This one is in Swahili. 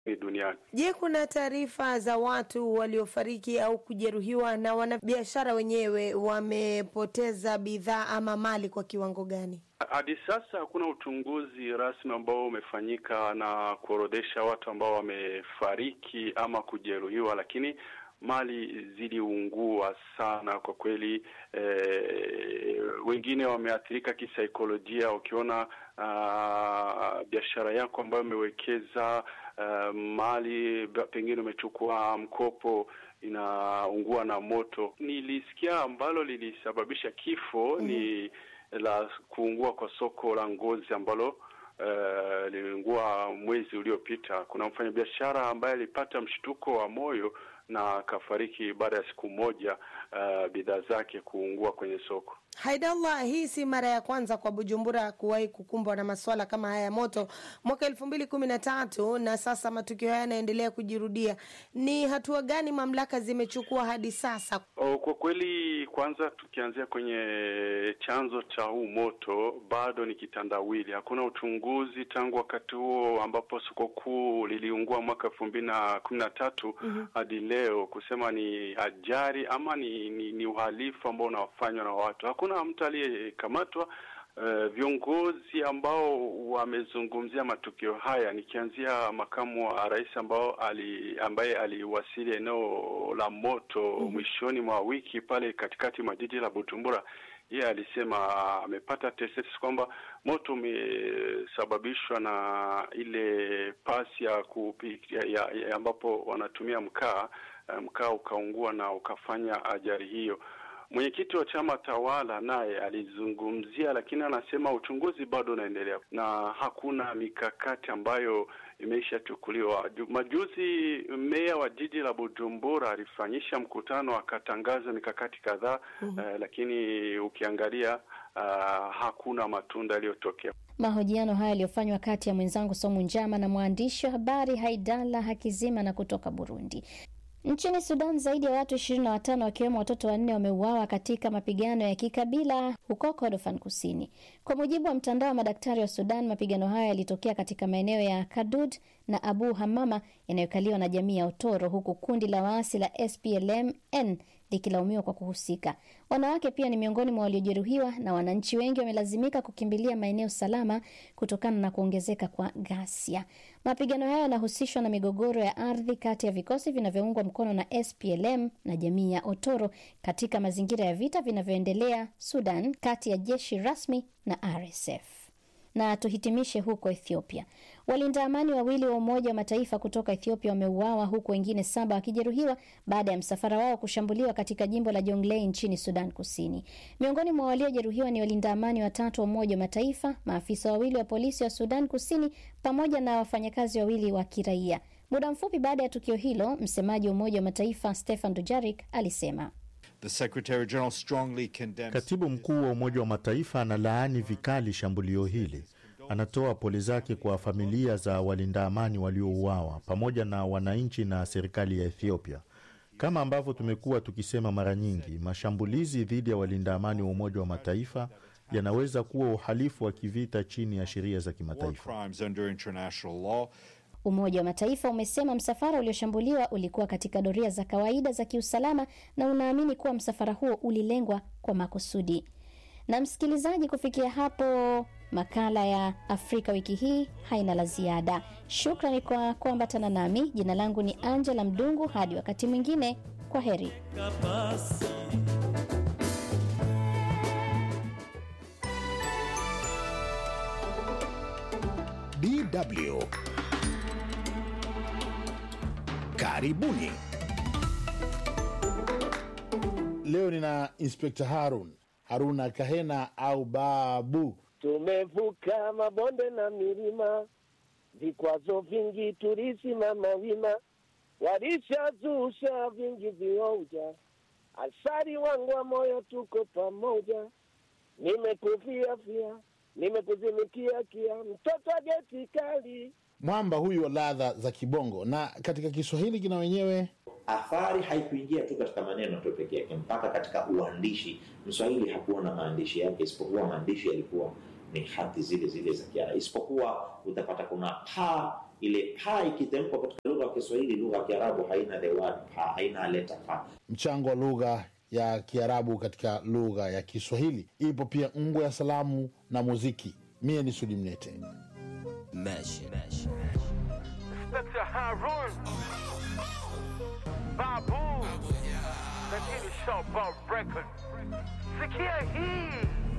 duniani. Je, kuna taarifa za watu waliofariki au kujeruhiwa na wanabiashara wenyewe wamepoteza bidhaa ama mali kwa kiwango gani? Hadi sasa hakuna uchunguzi rasmi ambao umefanyika na kuorodhesha watu ambao wamefariki ama kujeruhiwa, lakini mali ziliungua sana kwa kweli. Eh, wengine wameathirika kisaikolojia, ukiona uh, biashara yako ambayo umewekeza uh, mali pengine umechukua mkopo inaungua na moto. Nilisikia ambalo lilisababisha kifo mm. ni la kuungua kwa soko la ngozi ambalo uh, liliungua mwezi uliopita. Kuna mfanyabiashara ambaye alipata mshtuko wa moyo na akafariki baada ya siku moja uh, bidhaa zake kuungua kwenye soko. Haidallah, hii si mara ya kwanza kwa Bujumbura kuwahi kukumbwa na masuala kama haya ya moto mwaka elfu mbili kumi na tatu na sasa matukio haya yanaendelea kujirudia. Ni hatua gani mamlaka zimechukua hadi sasa? O, kwa kweli, kwanza tukianzia kwenye chanzo cha huu moto, bado ni kitandawili. Hakuna uchunguzi tangu wakati huo ambapo soko kuu liliungua mwaka elfu mbili na kumi na tatu hadi leo kusema ni ajali ama ni, ni, ni uhalifu ambao unafanywa na watu. Hakuna mtu aliyekamatwa. Uh, viongozi ambao wamezungumzia matukio haya, nikianzia makamu wa rais ambao ali, ambaye aliwasili eneo la moto mm -hmm. mwishoni mwa wiki pale katikati mwa jiji la Bujumbura, yeye alisema amepata tetesi kwamba moto umesababishwa na ile pasi ya kupikia ya, ya ambapo wanatumia mkaa, mkaa ukaungua na ukafanya ajali hiyo. Mwenyekiti wa chama tawala naye alizungumzia, lakini anasema uchunguzi bado unaendelea na hakuna mikakati ambayo imeishachukuliwa. Majuzi meya wa jiji la Bujumbura alifanyisha mkutano akatangaza mikakati kadhaa mm -hmm. uh, lakini ukiangalia uh, hakuna matunda yaliyotokea. Mahojiano haya yaliyofanywa kati ya mwenzangu Somu Njama na mwandishi wa habari Haidala Hakizima na kutoka Burundi. Nchini Sudan zaidi ya watu ishirini na watano wakiwemo watoto wanne wameuawa katika mapigano ya kikabila huko Kordofan Kusini. Kwa mujibu wa mtandao wa madaktari wa Sudan, mapigano hayo yalitokea katika maeneo ya Kadud na Abu Hamama yanayokaliwa na jamii ya Otoro, huku kundi la waasi la SPLM-N likilaumiwa kwa kuhusika. Wanawake pia ni miongoni mwa waliojeruhiwa na wananchi wengi wamelazimika kukimbilia maeneo salama kutokana na kuongezeka kwa ghasia. Mapigano hayo yanahusishwa na migogoro ya ardhi kati ya vikosi vinavyoungwa mkono na SPLM na jamii ya Otoro katika mazingira ya vita vinavyoendelea Sudan kati ya jeshi rasmi na RSF. Na tuhitimishe huko Ethiopia. Walinda amani wawili wa Umoja wa Mataifa kutoka Ethiopia wameuawa huku wengine saba wakijeruhiwa baada ya msafara wao kushambuliwa katika jimbo la Jonglei nchini Sudan Kusini. Miongoni mwa waliojeruhiwa ni walinda amani watatu wa Umoja wa Mataifa, maafisa wawili wa polisi wa Sudan Kusini pamoja na wafanyakazi wawili wa kiraia. Muda mfupi baada ya tukio hilo, msemaji wa Umoja wa Mataifa Stefan Dujarik alisema Katibu mkuu wa Umoja wa Mataifa analaani vikali shambulio hili. Anatoa pole zake kwa familia za walinda amani waliouawa pamoja na wananchi na serikali ya Ethiopia. Kama ambavyo tumekuwa tukisema mara nyingi, mashambulizi dhidi ya walinda amani wa Umoja wa Mataifa yanaweza kuwa uhalifu wa kivita chini ya sheria za kimataifa. Umoja wa Mataifa umesema msafara ulioshambuliwa ulikuwa katika doria za kawaida za kiusalama na unaamini kuwa msafara huo ulilengwa kwa makusudi. Na msikilizaji, kufikia hapo makala ya Afrika wiki hii haina la ziada. Shukrani kwa kuambatana nami. Jina langu ni Angela Mdungu. Hadi wakati mwingine, kwa heri. DW Karibuni. Leo nina Inspekta Harun Haruna Kahena au Babu. Tumevuka mabonde na milima, vikwazo vingi tulisimama wima, walishazusha vingi vioja, asari wangu wa moyo, tuko pamoja, nimekufia fia, nimekuzimikia kia, mtoto geti kali Mwamba huyu wa ladha za kibongo, na katika Kiswahili kina wenyewe athari haikuingia tu katika maneno tu peke yake, mpaka katika uandishi. Mswahili hakuwa na maandishi yake, isipokuwa maandishi yalikuwa ni hati zile zile za Kiarabu, isipokuwa utapata kuna pa. Ile pa ikitamkwa katika lugha ya Kiswahili, lugha ya Kiarabu haina the word pa, haina leta pa. Mchango wa lugha ya Kiarabu katika lugha ya Kiswahili. Ipo pia ngwe ya salamu na muziki. Mie ni Sudi Mnete. Inspector Harun. Babu. Lakini Showboat Record. Sikia hii.